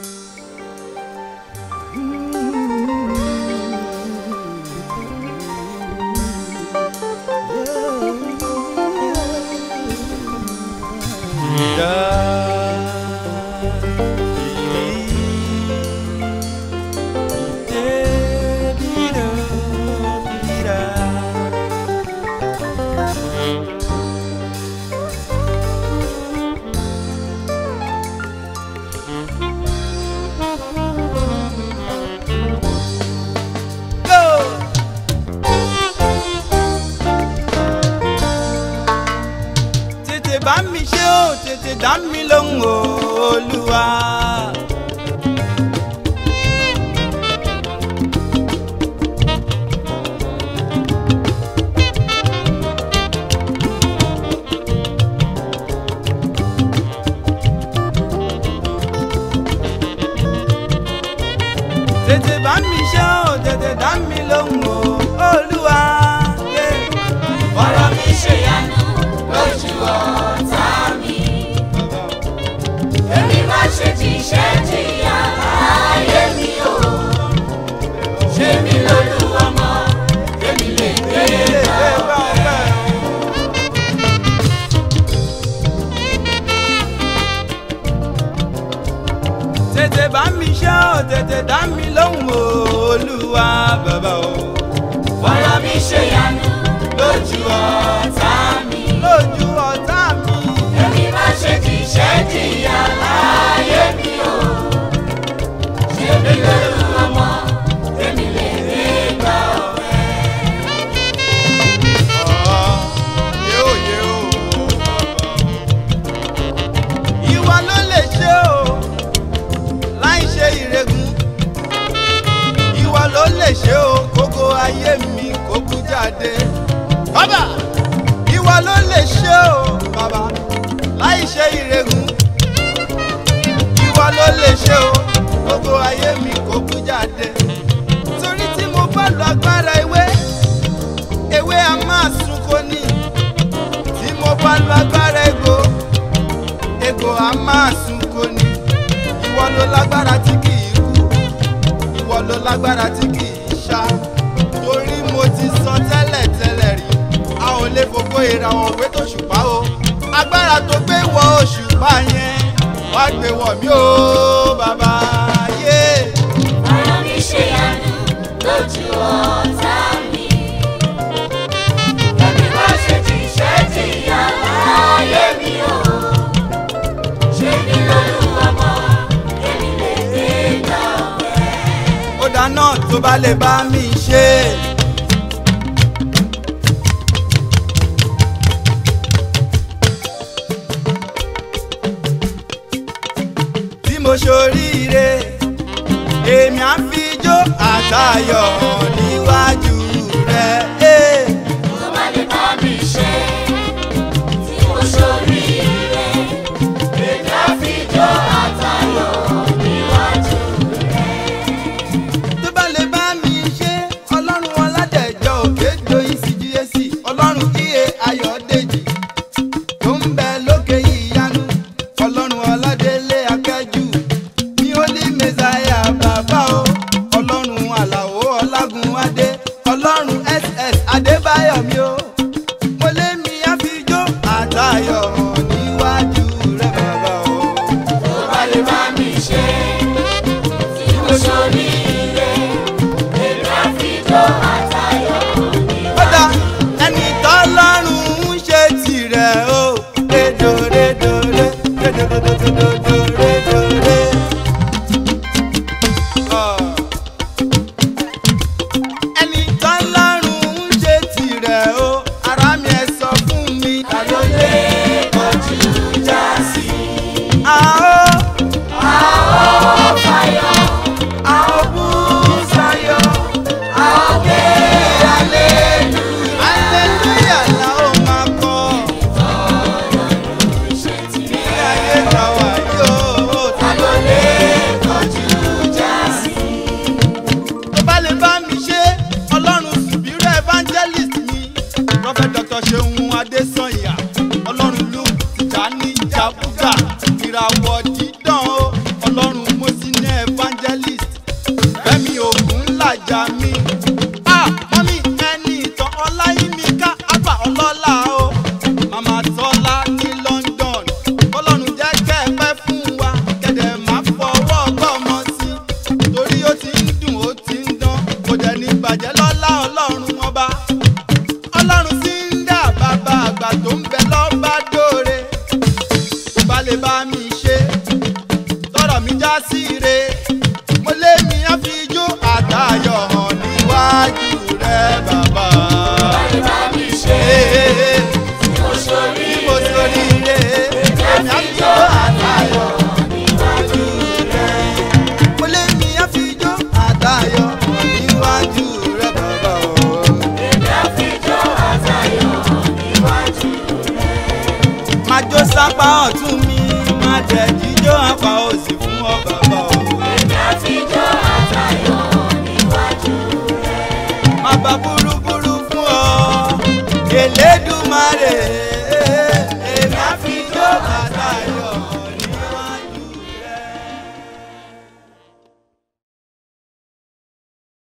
tètè bá mi ṣe ó tètè dá mi lóhùn o, olúwa. tètè bá mi ṣe ó tètè dá mi lóhùn o, olúwa. Yeah. ọ̀rọ̀ mi ṣèyanu lójú ọ̀tá mi. èmi má ṣe jíṣẹ́ jìyà láyé mi o. ṣé mi lólu ọmọ èmi lè gbé bá. tètè bá mi ṣe ó tètè dá mi lóhùn o, olúwa bàbá o. ọ̀rọ̀ mi ṣèyanu lójú ọ̀tá mi. lójú ọ̀tá mi. èmi má ṣe jíṣẹ́ jìyà láyé mi o. ṣé mi lólu ọmọ èmi lè gbé bá ọ̀rẹ́. yóò yóò ìwà ló lè ṣe o láì ṣe ìrègùn ìwà ló lè ṣe o kókó ayé mi kó kú jáde bàbá ìwà ló lè ṣe o bàbá láì ṣe ìrègùn ìwà ló lè ṣe o kókó ayé mi kó kú jáde torí tí mo bá lo agbára ewé ewé a máa sunko ní tí mo bá lo agbára ego ego a máa sunko ní ìwọ ló lágbára tí kì í kú ìwọ ló lágbára tí kì í ṣá torí mo ti sọ tẹ́lẹ̀ tẹ́lẹ̀ rí a ò lè fògo ìràwọ̀ òwe tó ṣùpá o agbára tó gbé wọ òṣùpá yẹn wá gbé wọ̀ mí o bàbá yé. ọ̀rọ̀ mi ṣèyanu lójú ọ̀tá mi. Èmi má ṣe jíṣẹ́ jìyà láyé mi o. Ṣé mi lólu ọmọ èmi lè gbé gbà ọ̀rẹ́. ó dáná tó bá lè bá mi ṣe. tí mo ṣoríire èmi á fi jó àtayọ̀ níwájú rẹ̀. eh. Tó bá lè bá mi ṣe tí mo ṣoríire. Èmi á fi jó àtayọ̀ níwájú tó bá lè bá mi ṣe ọlọ́run ọládẹ̀jọ́ òkè joyin cgac ọlọ́run iye ayọ̀dèjì tó ń bẹ lókè ìyanu ọlọ́run ọládélé akẹ́jù ní olí mẹ́sàáyà bàbá o ọlọ́run àlàó ọlágun adé ọlọ́run ss adébáyọ̀ mi o mo lé mi àfijó àtayọ̀ níwájú rẹ̀ bàbá o. tó bá lè bá mi ṣe tí mo ṣoríire. Èmi á fi jó àtayọ̀ níwájú kódà ẹni tọ́lọ́run ń ṣe tirẹ̀ o rédòrédòré rédòdòdòdòdòrédòré. evangelist fẹ́mi ògùn làjà mi. Ah, mọ́mí ẹni ìtàn ọláyímíká àgbà ọlọ́lá o. màmá tọ́lá ní London kọ́lọ́run jẹ́ kẹ́ ẹ pẹ́ fún wa kẹ́dẹ̀ má fọwọ́ gbọ́mọ sí i torí ó ti ń dùn ó ti ń dán kò dẹ̀ ní bàjẹ́ lọ́lá ọlọ́run ọba ọlọ́run sí ń dà bàbá àgbà tó ń bẹ lọ́ba dóore kò bá lè bá mi ṣe tọrọ mi já sí re mo lé mi á fi ijó àtayọ̀ hàn níwájú rẹ bàbá. Bá mi ṣe Ee, tí mo ṣorí bí mo sori re èmi á fi ijó àtayọ̀ níwájú rẹ. mo lé mi á fi ijó àtayọ̀ hàn níwájú rẹ bàbá. èmi á fi jó àtayọ̀ níwájú rẹ̀. máa jó sápá ọ̀tún mi máa jẹ́ jíjó apá òsì fún ọ bàbá o. èmi á fi jó àtayọ̀ níwájú rẹ̀. má bá burúburú fún ọ Elédùmarè